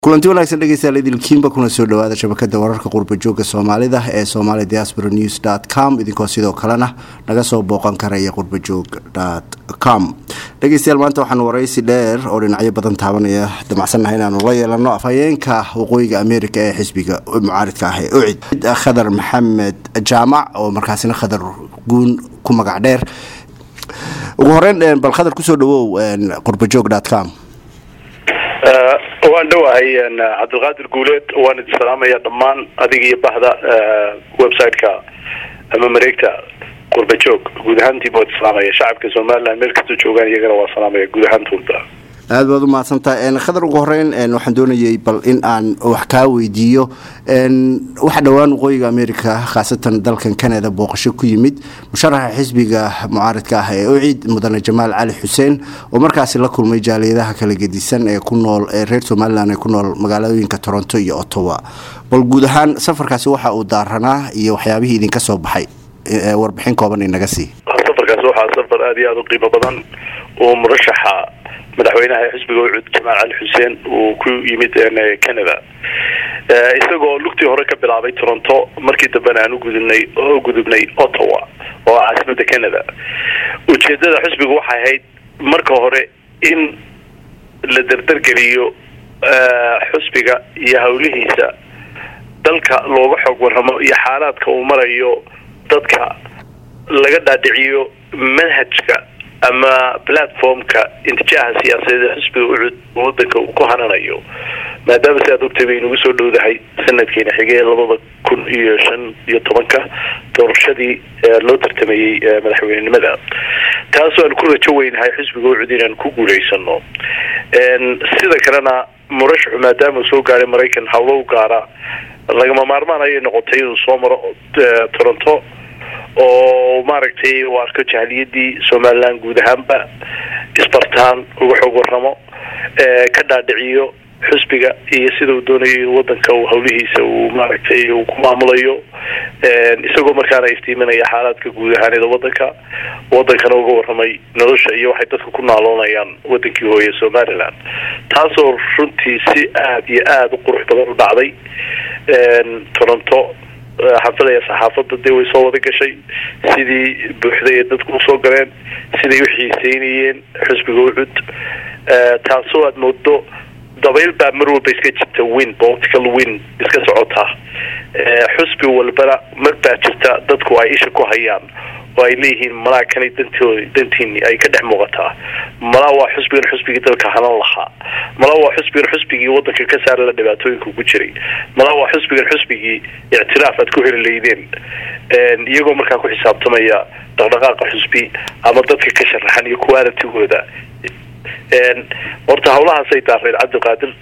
kulanti wanaagsan dhegeystayaal idilkiinba kuna soo dhawaada shabakada wararka qurba joogga soomaalida ee somali diaspora news com idinkoo sidoo kalena naga soo booqan karaya qurbajoog com dhegeystayaal maanta waxaan waraysi dheer oo dhinacyo badan taabanaya damacsannahay inaanu la yeelano afhayeenka waqooyiga america ee xisbiga mucaaridka ah ee ucid khadar maxamed jaamac oo markaasina khadar guun ku magac dheer ugu horeyn bal khadar kusoo dhawow qurbajoog com waan dhowahay cabdilqaadir guuleed waan idin salaamaya dhammaan adiga iyo bahda website-ka ama mareegta qurba joog guud ahaantiiba waa islaamaya shacabka somaliland meel kastoo joogaan iyagana waa salaamaya guud ahaantooda aada baad u mahadsantaha khadar ugu horeyn waxaan doonayay bal in aan wax kaa weydiiyo waxa dhowaan waqooyiga america khaasatan dalkan canada booqasho ku yimid musharaxa xisbiga mucaaridka ah ee ucid mudane jamaal cali xuseen oo markaasi la kulmay jaaliyadaha kala gedisan ee ku nool ee reer somalilan ee ku nool magaalooyinka toronto iyo ottawa bal guud ahaan safarkaasi waxa uu daaranaa iyo waxyaabihii idinka soo baxay warbixin kooban inaga sii safarkaasi waxaa safar aada iyo aada u qiimo badan uu murashaxa madaxweynaha xisbiga ucud jamaal cali xuseen uu ku yimid canada isagoo lugtii hore ka bilaabay toronto markii dambena aan ugudubnay oo gudubnay ottawa oo ah caasimada canada ujeedada xisbiga waxay ahayd marka hore in la dardargeliyo xusbiga iyo hawlihiisa dalka looga xoog warramo iyo xaalaadka uu marayo dadka laga dhaadhiciyo manhajka ama platformka intijaaha siyaasadeed ee xisbiga ucud wadanka uu ku hananayo maadaama si aad ogtay bay nagu soo dhowdahay sanadkeena xigee labada kun iyo shan iyo tobanka doorashadii loo tartamayey madaxweynenimada taasoo aan ku rajo weynahay xisbiga ucud inaan ku guulaysano sida kalena murashaxu maadaama uu soo gaaray maraykan hawlo u gaara lagama maarmaan ayay noqotay inuu soo maro toronto oo maaragtay uu arko jahliyadii somaliland guud ahaanba isbartaan uga xoog warramo ka dhaadhiciyo xusbiga iyo sida uu doonayo in wadanka uu hawlihiisa uu maaragtay uu ku maamulayo isagoo markaana iftiiminaya xaalaadka guud ahaaneeda wadanka wadankana uga warramay nolosha iyo waxay dadka ku naaloonayaan wadankii hooye somaliland taasoo runtii si aada iyo aada u qurux badan u dhacday toronto xafadaya saxaafadda dee way soo wada gashay sidii buuxday ee dadku usoo galeen siday u xiiseynayeen xusbiga ucud taasoo aada moodo dabayl baa mar walba iska jirta win political win iska socota xusbi walbana mar baa jirta dadku ay isha ku hayaan oo ay leeyihiin malaa kanay dantood dantiini ay ka dhex muuqataa malaa waa xusbigan xusbigii dalka hanan lahaa malaa waa xusbigan xusbigii wadanka ka saara la dhibaatooyinka ku jiray malaa waa xusbigan xusbigii ictiraaf aad ku heli laydeen iyagoo markaa ku xisaabtamaya dhaqdhaqaaqa xusbi ama dadka ka sharaxan iyo qualitigooda horta hawlahaasay daareed cabdiqaadir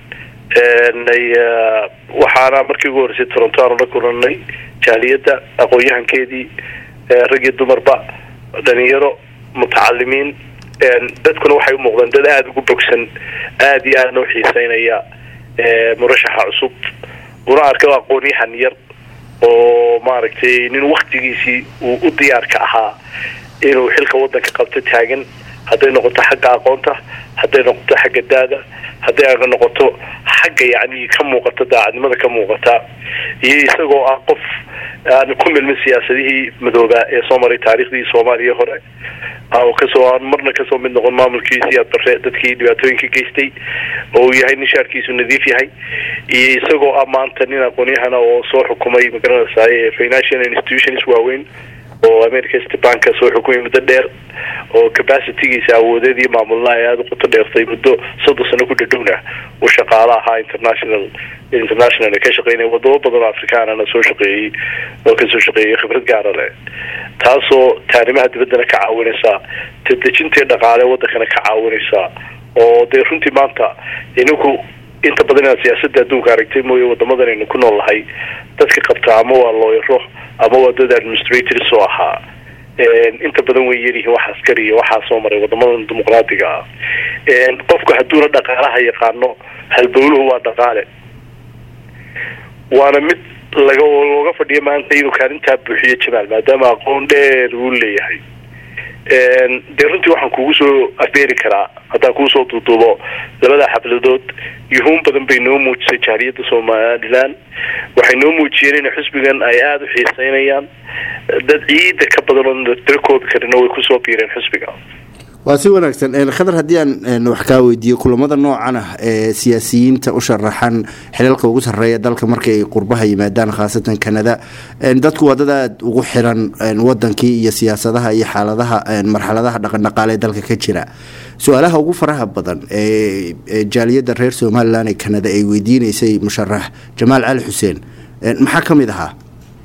waxaana markii ugu horreysay toronto aanu la kulanay jaaliyadda aqoon-yahankeedii rag iyo dumarba dhalinyaro mutacalimiin dadkuna waxay u muuqdaan dad aada ugu bogsan aada iyo aadna u xiiseynaya murashaxa cusub una arka aqoon-yahan yar oo maaragtay nin waktigiisii uu u diyaarka ahaa inuu xilka wadanka qabto taagan hadday noqoto xagga aqoonta hadday noqoto xagga daada hadday noqoto xagga yacni ka muuqata daacadnimada ka muuqata iyo isagoo ah qof aan ku milmin siyaasadihii madoobaa ee soo maray taariikhdii soomaaliya hore oo kasoo aan marna kasoo mid noqon maamulkiisii adbare dadkii dhibaatooyinka geystay oo uu yahay nin shaarkiisu nadiif yahay iyo isagoo ah maanta nin aqoon-yahana oo soo xukumay magaranaysaay financial institutions waaweyn oo america stebanka soo xukumay muddo dheer oo capacitygiisa awoodeed iyo maamulna ay aada u qoto dheertay muddo soddon sano ku dhadhowna uu shaqaalo ahaa international international ka shaqeynaya wadamo badan oo afrikaanana soo shaqeeyey oo kasoo shaqeeyay khibrad gaara leh taasoo taarimaha dibaddana ka caawinaysa tadejintii dhaqaale wadankana ka caawinaysa oo dee runtii maanta ininku inta badan inaad siyaasadda adduunka aragtay mooye wadamadan aynu ku nool nahay dadka qabta ama waa looyaro ama waa dad administrators oo ahaa inta badan way yaryihiin wax askari iyo waxaa soo maray wadamadan dimuqraadiga ah qofku hadduuna dhaqaalaha yaqaano halbowluhu waa dhaqaale waana mid laga looga fadhiyo maanta inuu kaalintaa buuxiyo jamaal maadaama aqoon dheer uu leeyahay dee runtii waxaan kugu soo afbeeri karaa haddaan kuu soo duuduubo labada xafladood yuhuun badan bay noo muujisay jaariyadda somalilan waxay noo muujiyeen in xusbigan ay aada u xiiseynayaan dad ciida ka badan oo tiro koobi karina way kusoo biireen xusbiga waa si wanaagsan khadar haddii aan wax kaa weydiiyo kulamada noocan ah ee siyaasiyiinta u sharaxan xilalka ugu sarreeya dalka marka ay qurbaha yimaadaan khaasatan kanada dadku waa dad aada ugu xiran wadankii iyo siyaasadaha iyo xaaladaha marxaladaha dhaqandhaqaale ee dalka ka jira su-aalaha ugu faraha badan ee jaaliyadda reer somalilan ee kanada ay weydiineysay musharax jamaal cali xuseen maxaa ka mid ahaa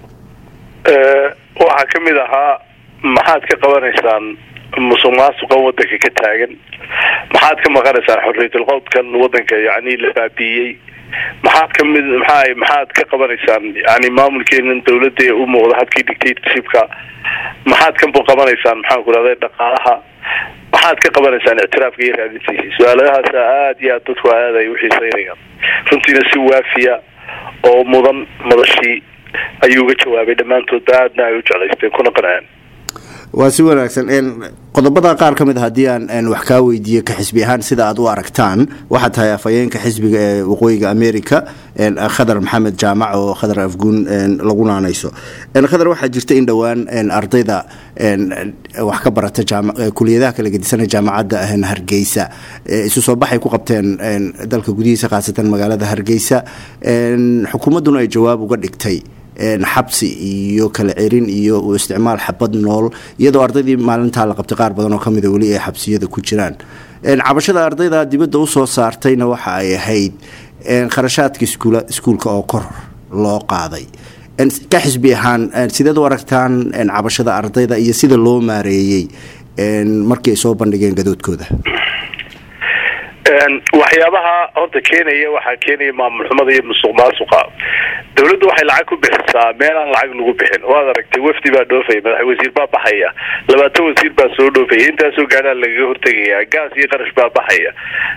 waxaa ka mid ahaa maxaad ka qabanaysaan musuq maasuqa wadanka ka taagan maxaad ka maqanaysaan xorriyatul qowdkan wadanka yani la baabiiyey maxaad ka mid maxaa maxaad ka qabanaysaan yani maamulkeenan dawladda ee u muuqda habkii dictatorshipka maxaad ka qabanaysaan maxaan ku rahday dhaqaalaha maxaad ka qabanaysaan ictiraafka iyo raadintiisa su-aaladahaasa aada iyo aad dadku aada ay uxiiseynayaan runtiina si waafiya oo mudan madashii ayuu uga jawaabay dhammaantoodba aadna ay u jeclaysteen kuna qanaceen waa si wanaagsan qodobada qaar ka mid a haddii aan wax kaa weydiiyo ka xisbi ahaan sida aad u aragtaan waxaa tahay afhayeenka xisbiga ee waqooyiga america khadar maxamed jaamac oo khadar afguun lagu naanayso khadar waxaa jirta in dhowaan ardayda wax ka barata kuliyadaha kala gedisanee jaamacadda hargeysa isu soo baxay ku qabteen dalka gudihiisa khaasatan magaalada hargeysa xukuumadduna ay jawaab uga dhigtay xabsi iyo kala cerin iyo isticmaal xabad nool iyadoo ardaydii maalintaa la qabtay qaar badan oo kamida weli ay xabsiyada ku jiraan cabashada ardayda dibadda usoo saartayna waxa ay ahayd kharashaadka iskuulka oo kor loo qaaday ka xisbi ahaan sideed u aragtaan cabashada ardayda iyo sida loo maareeyey markii ay soo bandhigeen gadoodkooda waxyaabaha horta keenaya waxaa keenaya maamul xumada iyo musuq maasuqa dawladdu waxay lacag ku bixisaa meel aan lacag lagu bixin waad aragtay wafdi baa dhoofaya madax wasiir baa baxaya labaatan wasiir baa soo dhoofaya intaasoo gaadhaa lagaga hortegaya gaas iyo qarash baa baxaya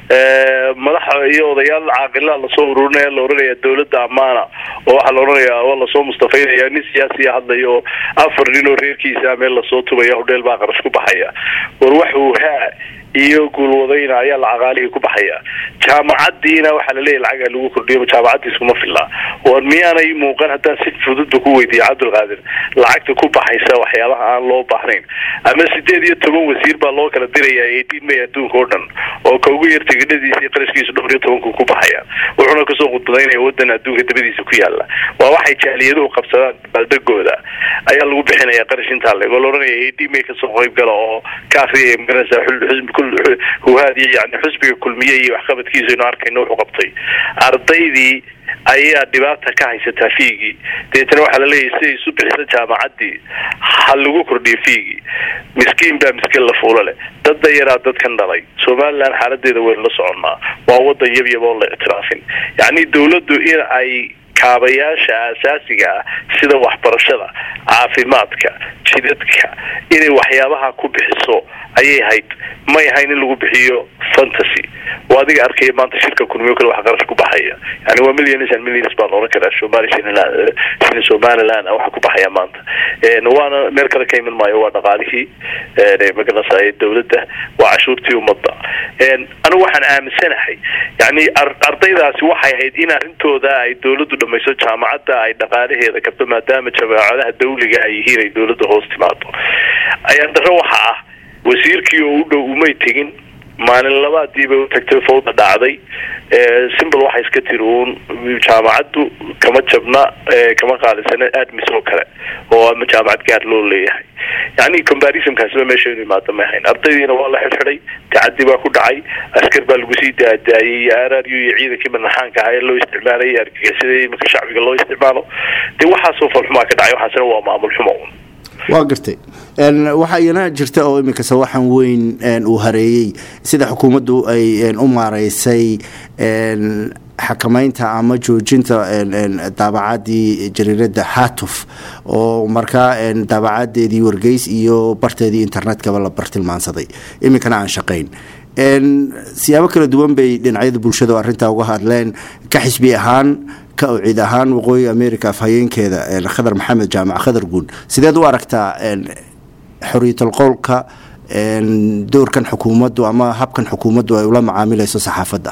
madax iyo odayaal caaqilaa lasoo ururinaya la oranaya dawladda amaana oo waxaa la oranaya waa lasoo mustafaynaya nin siyaasiya hadlaya oo afar nin oo reerkiisa meel lasoo tubaya hodheel baa qarash ku baxaya war waxuu haa iyo guulwadayna ayaa lacaqaalihii ku baxaya jaamacadiina waxaa laleeyahy lacagaa lagu kordhiyo jaamacaddiis kuma filla war miyaanay muuqan haddaan si fududba ku weydiiya cabdulqaadir lacagta ku baxaysa waxyaabaha aan loo baahnayn ama sideed iyo toban wasiir baa loo kala diraya eighteen may adduunka oo dhan oo ka ugu yar tigidhadiisa iyo qarashkiisa dhowr iyo tobanku ku baxaya wuxuuna kasoo khudbadaynaya wadan adduunka dabadiisa ku yaala waa waxay jaaliyaduhu qabsadaan baaldegooda ayaa lagu bixinaya qarash intaa leeg oo la oranaya eighteen may kasoo qayb gala oo ka akriyaya magaranaysa xisbi huhaadiy yani xusbiga kulmiye iyo waxqabadkiisa inu arkayno wuxuu qabtay ardaydii ayaa dhibaata ka haysataa fiigii deetana waxaa laleeyahay siday isu bixisa jaamacaddii ha lagu kordhiyo fiigii miskiin baa miskiin la fuulo leh dad dayaraa dadkan dhalay somalilan xaaladeeda waynu la soconnaa waa wadan yabyab oo la ictiraafin yacni dawladdu in ay kaabayaasha asaasiga ah sida waxbarashada caafimaadka jidadka inay waxyaabaha ku bixiso ayay hayd may ahayn in lagu bixiyo fantasy oo adiga arkaya maanta shirka kulmiyo kale wax qarash ku baxaya yani waa millions and millions baa la oran karaa somali shilin somaliland waxa ku baxaya maanta waana meel kale ka iman maayo waa dhaqaalihii magaranasay dawladda waa cashuurtii ummadda anigu waxaan aaminsanahay yani ardaydaasi waxay ahayd in arrintooda ay dawladdu dhamayso jaamacadda ay dhaqaalaheeda kabto maadaama jaamacadaha dawliga ay yihiin ay dawladda hoos timaado ayaan daro waxa ah wasiirkii oo u dhow umay tegin maalin labaadiiba u tagtay fawda dhacday simbol waxay iska tiri uun jaamacaddu kama jabna kama qaalisana admis oo kale oo ama jaamacad gaar loo leeyahay yani combarisonkaasiba meesha inu imaada ma ahayn ardaydiina waa la xidxidhay tacadi baa ku dhacay askar baa lagu sii daadaayay iyo r r u iyo ciidankii manaxaanka ahaa ee loo isticmaalayay argagixisada iminka shacbiga loo isticmaalo dee waxaasoo falxumaa ka dhacay waxaasina waa maamul xumo un waa gartay waxaa iyana jirta oo iminka sawaxan weyn uu hareeyey sida xukuumaddu ay u maareysay xakamaynta ama joojinta daabacaddii jariirada hatuf oo markaa daabacadeedii wargeys iyo barteedii internetkaba la bartilmaansaday iminkana aan shaqayn siyaabo kala duwan bay dhinacyada bulshada arrintaa uga hadleen ka xisbi ahaan ka ciid ahaan waqooyiga america afhayeenkeeda khadar maxamed jaamac khadar guun sideed u aragtaa xoriyatol qowlka doorkan xukuumaddu ama habkan xukuumaddu ay ula macaamilayso saxaafadda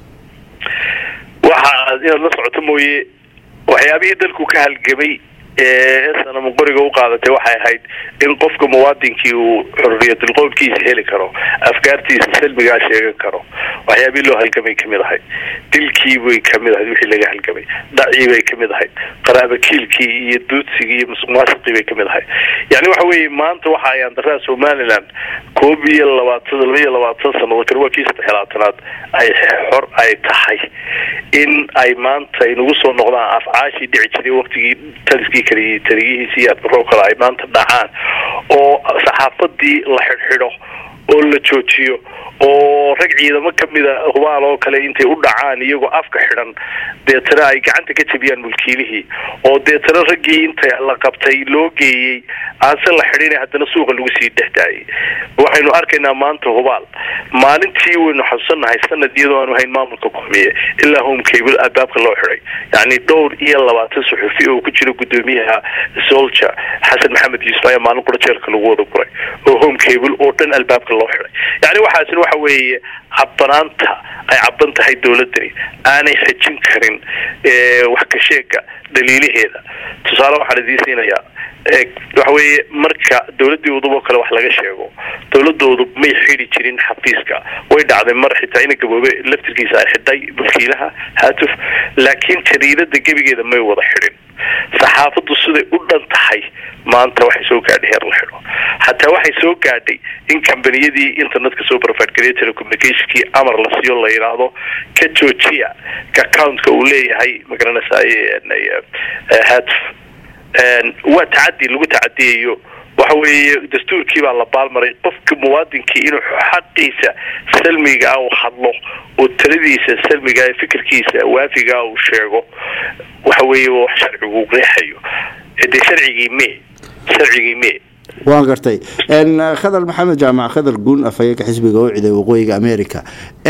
waxa inaad la socoto mooye waxyaabihii dalku ka halgamay ee sanamo qoriga u qaadatay waxay ahayd in qofka muwaadinkii uu xorriyatul qowlkiisa heli karo afkaartiisa salmigaa sheegan karo waxyaabihii loo halgamay kamid ahayd dilkii bay kamid ahayd wixii laga halgamay dhacii bay kamid ahayd qaraabakiilkii iyo duudsigii iyo musuq maasuqii bay kamid ahayd yani waxa weeye maanta waxa ay andaraa somaliland koob iyo labaatan laba iyo labaatan sannadood kale waa kii saddex labaatanaad ay xor ay tahay in ay maanta inagu soo noqdaan afcaashii dhici jiray waktigii taliskii kale taliyihiisi iyo adbaroo kale ay maanta dhacaan oo saxaafadii la xidhxidho oo la joojiyo oo rag ciidamo kamida hubaal oo kale intay u dhacaan iyagoo afka xidhan deetana ay gacanta ka jabiyaan mulkiilihii oo deetana raggii inta la qabtay loo geeyey aanse la xidhin haddana suuqa lagu sii dhex daayay waxaynu arkaynaa maanta hubaal maalintii waynu xasuusannahay sanad iyadoo aanu hayn maamulka kulmiye ilaa home cable albaabka loo xidhay yacni dhowr iyo labaatan suxufi oo ku jira guddoomiyaha soldier xasan maxamed yuusuf ayaa maalin qura jeelka lagu wada guray oo home cable oo dhan albaabka loo xidhay yani waxaasina waxa weeye cabanaanta ay caban tahay dowladani aanay xejin karin wax ka sheega daliilaheeda tusaale waxaan idiin siinayaa waxa weeye marka dowladii udub oo kale wax laga sheego dowladda udub may xidi jirin xafiiska way dhacday mar xitaa ina gaboobe laftirkiisa ay xidhay mulkiilaha haatuf laakiin jariidada gebigeeda may wada xidhin saxaafaddu siday u dhan tahay maanta waxay soo gaadhay heer la xidho xataa waxay soo gaadhay in kambaniyadii internetka soo providegariya telecommunicationkii amar la siiyo la yidhaahdo ka joojiya accountka uu leeyahay magaranaysaay haatuf waa tacadi lagu tacadiyayo waxa weeye dastuurkii baa la baalmaray qofka muwaadinkii inuu xaqiisa salmigaa uu hadlo oo taladiisa salmigaa ee fikirkiisa waafigaa uu sheego waxa weeye wax sharcigu qeexayo dee sharcigii me sharcigii me waan gartay khadar maxamed jaamac khadar guun afhayeenka xisbiga u ciday waqooyiga america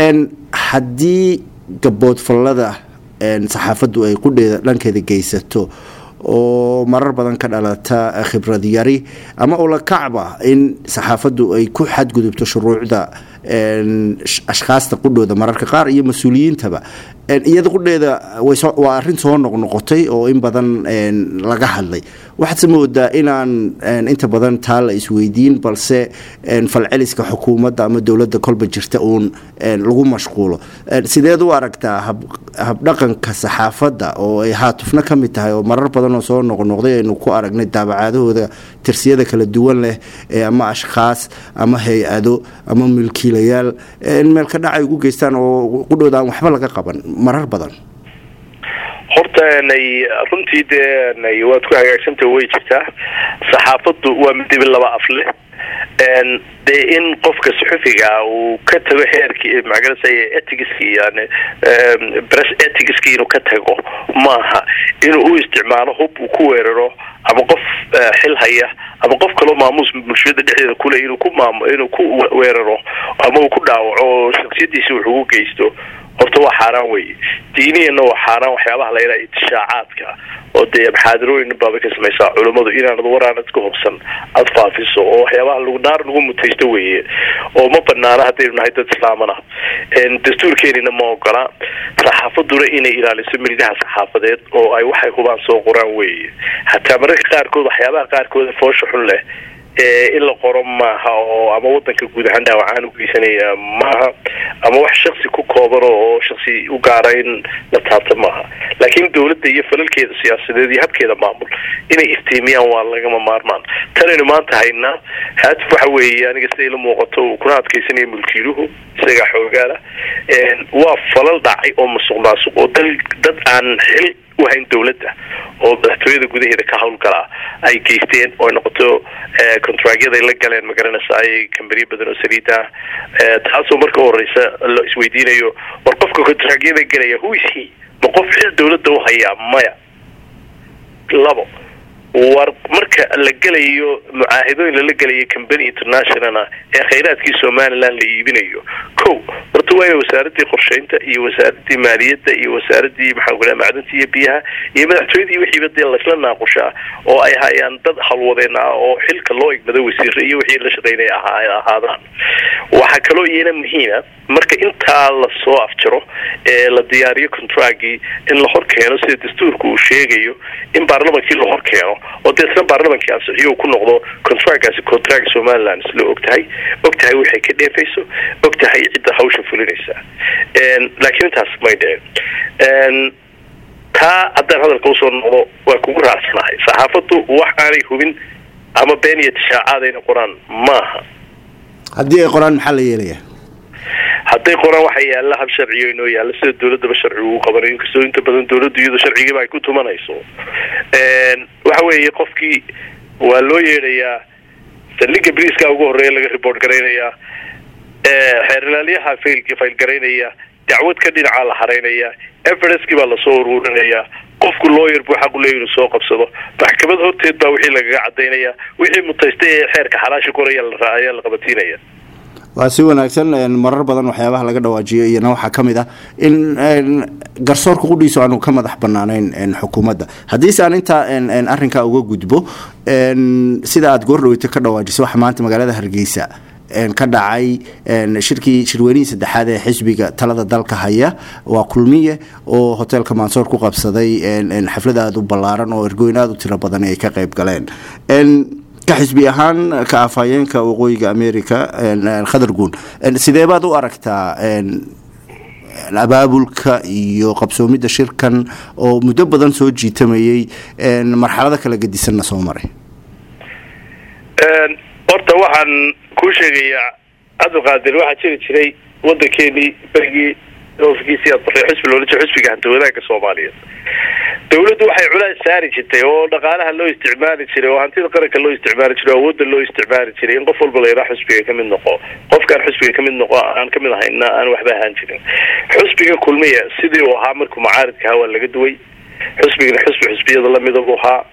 haddii gaboodfallada saxaafaddu ay qudheeda dhankeeda geysato oo marar badan ka dhalata khibrad yari ama ula kacba in saxaafaddu ay ku xadgudubto shuruucda ashkhaasta qudhooda mararka qaar iyo mas-uuliyiintaba iyada qudheeda waa arin soo noqnoqotay oo in badan laga hadlay waxaadse moodaa inaan inta badan taa la isweydiin balse falceliska xukuumadda ama dowladda kolba jirta uun lagu mashquulo sideed u aragtaa habdhaqanka saxaafadda oo ay haatufna ka mid tahay oo marar badan oo soo noqnoqday aynu ku aragnay daabacaadahooda tirsiyada kala duwan leh ama ashkhaas ama hay-ado ama milkiilayaal in meel ka dhac ay ugu geystaan oo qudhooda aan waxba laga qaban marar badan horta nay runtii dee nay waad ku hagaagsanta way jirtaa saxaafaddu waa midibi laba af leh dee in qofka suxufiga uu ka tago heerkii magarasa etigiski yani bress etigiski inuu ka tago maaha inuu u isticmaalo hub uu ku weeraro ama qof xil haya ama qof kaloo maamuus bulshada dhexdeeda kule inuu ku maam inuu ku weeraro ama uu ku dhaawaco oo shaksiyadiisi wax ugu geysto horta waa xaaraan weye diiniyana waa xaaraan waxyaabaha la yidhaha itishaacaadka oo dee maxaadirooyin baabay ka samaysaa culummadu inaanad waraanad ka hubsan aada faafiso oo waxyaabaha lagu naar lagu mutaysto weeye oo ma banaana haddaynu nahay dad islaamana dastuurkeenina ma ogola saxaafaduna inay ilaaliso milgaha saxaafadeed oo ay waxay hubaan soo qoraan weeye hataa mararka qaarkood waxyaabaha qaarkooda foosha xun leh in la qoro maaha oo ama wadanka guud ahaan dhaawacaan ugeysanaya maaha ama wax shaksi ku kooban oo shaksi u gaara in la taabta maaha laakiin dowladda iyo falalkeeda siyaasadeed iyo habkeeda maamul inay iftiimiyaan waa lagama maarmaan tanaynu maanta haynaa haatif waxa weeye aniga siday la muuqato uu kuna adkeysanaya mulkiiluhu isagaa xoogaala waa falal dhacay oo masuq maasuq oo dal dad aan xil uhayn dowladda oo madaxtooyada gudaheeda ka hawlgalaa ay geysteen oo ay noqoto contractyada ay la galeen magaranaysa ay kambaniyo badan oo saliida ah taasoo marka horeysa la isweydiinayo war qofka contractyada gelaya who is he ma qof xil dowladda u hayaa maya labo war marka la gelayo mucaahidooyin lala gelayo combany internationala ee khayraadkii somaliland la iibinayo ko horta waa ina wasaaradii qorsheynta iyo wasaaradii maaliyadda iyo wasaaradii maxaan ku macdanta iyo biyaha iyo madaxtooyadii wixiiba dee laysla naaqushaa oo ay hayaan dad halwadeen ah oo xilka loo igmado wasiire iyo wixii la shaqeynaya ahaadaan waxaa kaloo iyana muhiima marka intaa lasoo afjaro ee la diyaariyo contracgii in la hor keeno sida dastuurka uu sheegayo in baarlamankii la hor keeno oo deetna baarlamankii ansixiyo ku noqdo contractgaasi contract somaliland isla og tahay og tahay waxay ka dheefayso og tahay cidda hawsha fulinaysa laakiin intaas may dhicin taa haddaan hadalka usoo noqdo waa kugu raacsanahay saxaafaddu wax aanay hubin ama been iyo tishaacaadayna qoraan maaha haddii ay qoraan maxaa la yeelaya hadday qoraan waxaa yaalla hab sharciyo inoo yaalla sida dawladaba sharcigu uu qabanayo inkastoo inta badan dawladdu iyadoo sharcigiiba ay ku tumanayso waxa weeye qofkii waa loo yeedhayaa saldhiga briiska ugu horreeya laga report garaynayaa xeerlaaliyaha failki fail garaynaya dacwad ka dhinacaa la haraynaya evereskii baa lasoo uruurinayaa qofku looyer buu xaq u leeya inuu soo qabsado maxkamad horteed baa wixii lagaga cadaynaya wixii mutaystay ee xeerka xalaasha koraya ayaa la qabatiinaya waa si wanaagsan marar badan waxyaabaha laga dhawaajiyo iyana waxaa ka mid ah in garsoorka qudhiisu aanu ka madax banaanayn xukuumadda haddiise aan intaa arinkaa uga gudbo sida aad goordhaweyto ka dhawaajiso waxa maanta magaalada hargeysa ka dhacay shirkii shirweynihii saddexaad ee xisbiga talada dalka haya waa kulmiye oo hoteelka mansoor ku qabsaday xaflad aada u ballaaran oo ergooyin aada u tiro badan ay ka qayb galeen ka xisbi ahaan ka afhayeenka waqooyiga america khadar guun sidee baad u aragtaa abaabulka iyo qabsoomidda shirkan oo muddo badan soo jiitamayay marxalado kala gedisanna soo maray horta waxaan kuu sheegayaa cabdiqaadir waxaa jiri jiray waddankeenii berigii ofikiisii aad bartay xusbi loola jiro xusbiga hanta wadaagga soomaaliyeed dawladdu waxay culays saari jirtay oo dhaqaalaha loo isticmaali jiray oo hantida qaranka loo isticmaali jiray oo awoodda loo isticmaali jiray in qof walba la yidhaha xusbiga kamid noqo qofkaan xusbiga kamid noqo aan kamid ahayna aan waxba ahaan jirin xusbiga kulmiya sidii uu ahaa markuu macaaridka ahaa waa laga duway xusbigana xusbi xusbiyada lamida buu ahaa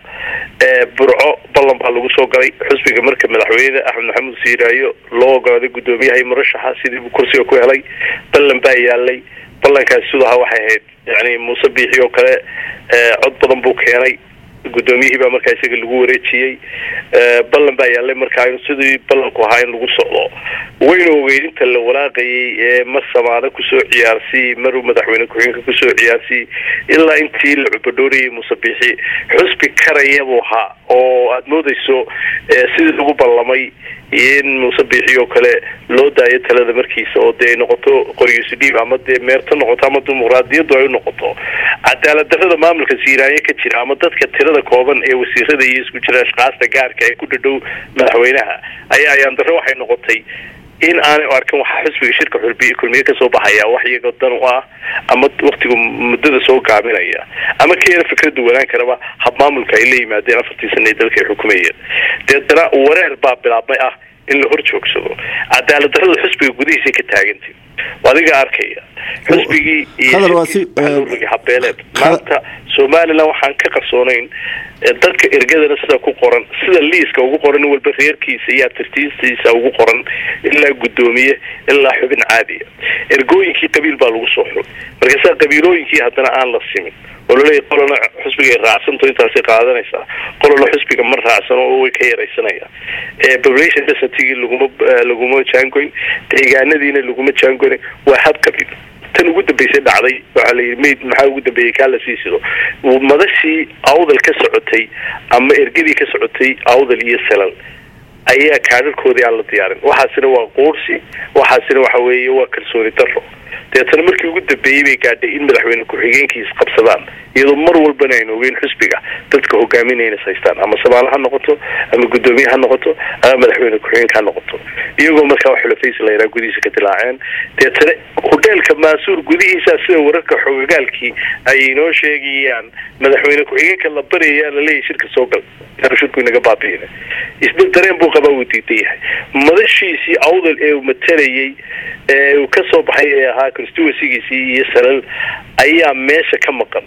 burco ballan baa lagu soo galay xusbiga marka madaxweyne axmed maxamuud siiraayo loo ogolaaday guddoomiyaha murashaxa sidii buu kursiga ku helay ballan baa yaalay ballankaasi siduu ahaa waxay ahayd yani muuse biixi oo kale cod badan buu keenay guddoomiyihii baa markaa isaga lagu wareejiyey ballan baa yaallay markaa in sidii ballanku ahaa in lagu socdo wayna ogeyd inta la walaaqayay ee mar samaano kusoo ciyaarsiy maruu madaxweyne ku-xigeenka kusoo ciyaarsiy ilaa intii la cubadhoorayay muuse biixi xusbi karaya buu ahaa oo aada moodeyso sidii lagu ballamay in muuse biixi oo kale loo daayo talada markiisa oo dee ay noqoto qoryisu dhiib ama dee meerto noqoto ama dimuqraadiyaddu ay u noqoto cadaalad darrada maamulka siiraanye ka jira ama dadka tirada kooban ee wasiirada iyo isku jira ashkaasta gaarka ee ku dhadhow madaxweynaha ayaa ayaan darro waxay noqotay in aanay arkin waxaa xusbiga shirka xulbiye kulmiye kasoo baxaya wax iyaga dan u ah ama waktigu muddada soo gaaminaya ama kayana fikradu wanaan karaba hab maamulka ay la yimaadeen afartii sana ee dalka ay xukumayeen deetana wareer baa bilaabmay ah in la hor joogsado cadaalad darrada xusbiga gudihiisay ka taagantay adiga arkaya xusbigii iyo habeeleed maanta somaliland waxaan ka qarsoonayn dadka ergadana sida ku qoran sida liiska ugu qoran in walba reerkiisa iyo atirtiistiisa ugu qoran ilaa guddoomiye ilaa xubin caadiya ergooyinkii qabiil baa lagu soo xul markaasaa qabiilooyinkii haddana aan la simin oo laleeyahy qolona xusbiga ay raacsanto intaasay qaadanaysaa qolona xusbiga ma raacsano oo way ka yaraysanayaan population densitygii laguma laguma jaangoyn deegaanadiina laguma jaangoyn waa hab qabiil tan ugu dambeysay dhacday waxaa la yidhi mayd maxaa ugu dambeeyey kaa la sii sido madashii awdal ka socotay ama ergadii ka socotay awdal iyo salal ayaa kaadharkoodii aan la diyaarin waxaasina waa quursi waxaasina waxa weeye waa kalsooni darro deetana markii ugu dambeeyey bay gaadhay in madaxweyne ku-xigeenkiis qabsadaan iyadoo mar walbana aynu ogeyn xusbiga dadka hogaaminayna haystaan ama samaalo ha noqoto ama guddoomiye ha noqoto ama madaxweyne ku-xigeenka ha noqoto iyagoo markaa xulafaysi la yaraa gudihiisa ka dilaaceen deetana hudheelka maasuur gudihiisa sida wararka xogagaalkii ay inoo sheegayaan madaxweyne ku-xigeenka la baryayaa laleeyahy shirka soo gal shirku inaga baabi'ina isba dareen buu qabaa uu diidan yahay madashiisii awdal ee uu matalayay ee uu ka soo baxay ee ahaa constituencygiisii iyo salal ayaa meesha ka maqan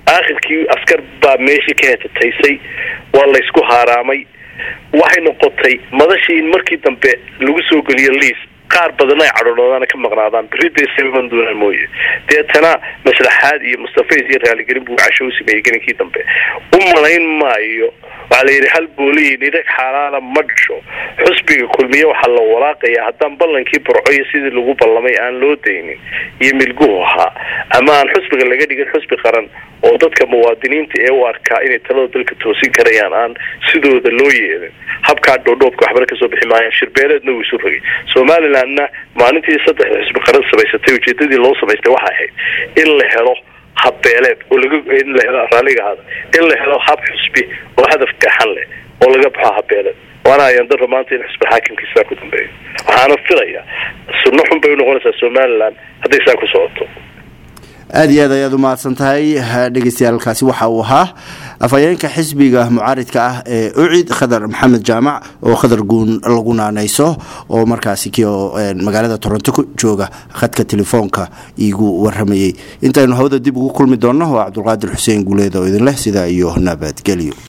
aakhirkii askar baa meeshii ka hetataysay waa laysku haaraamay waxay noqotay madashii in markii dambe lagu soo geliyo liis qaar badan ay cadhodhoodaan ka maqnaadaan berida isaban doonaan mooye deetana maslaxaad iyo mustafays iyo raaligelin buu casho u sameeyey gelinkii dambe u malayn maayo waxaa la yidhi hal booliyi nidhag xaalaala ma dhasho xusbiga kulmiye waxaa la walaaqayaa haddaan ballankii burcoyo sidii lagu ballamay aan loo daynin iyo milguhu ahaa ama aan xusbiga laga dhigin xusbi qaran oo dadka muwaadiniinta ee u arkaa inay talada dalka toosin karayaan aan sidooda loo yeelin habkaa dhoodhoobka waxbana kasoo bixi maayaan shirbeeleedna wuu isu rogay somalilandna maalintii saddexda xusbi qaran samaysatay ujeedadii loo samaystay waxay ahayd in la helo habbeeleed oo laga in la helo raalliga ahaada in la helo hab xusbi oo hadaf gaxan leh oo laga baxo habbeeleed waana ayaan daro maanta in xusbi xaakimkiisaa ku dambeeyo waxaana filaya sunno xun bay unoqonaysaa somaliland hadday saa ku socoto aada iyo aad ayaad u mahadsan tahay dhegeystayaaalkaasi waxa uu ahaa afhayeenka xisbiga mucaaridka ah ee ucid khadar maxamed jaamac oo khadar guun lagu naanayso oo markaasi kio magaalada toronto ku jooga khadka telefoonka iigu waramayey intaynu hawada dib ugu kulmi doonno waa cabdulqaadir xuseen guuleed oo idin leh sidaa iyo nabadgelyo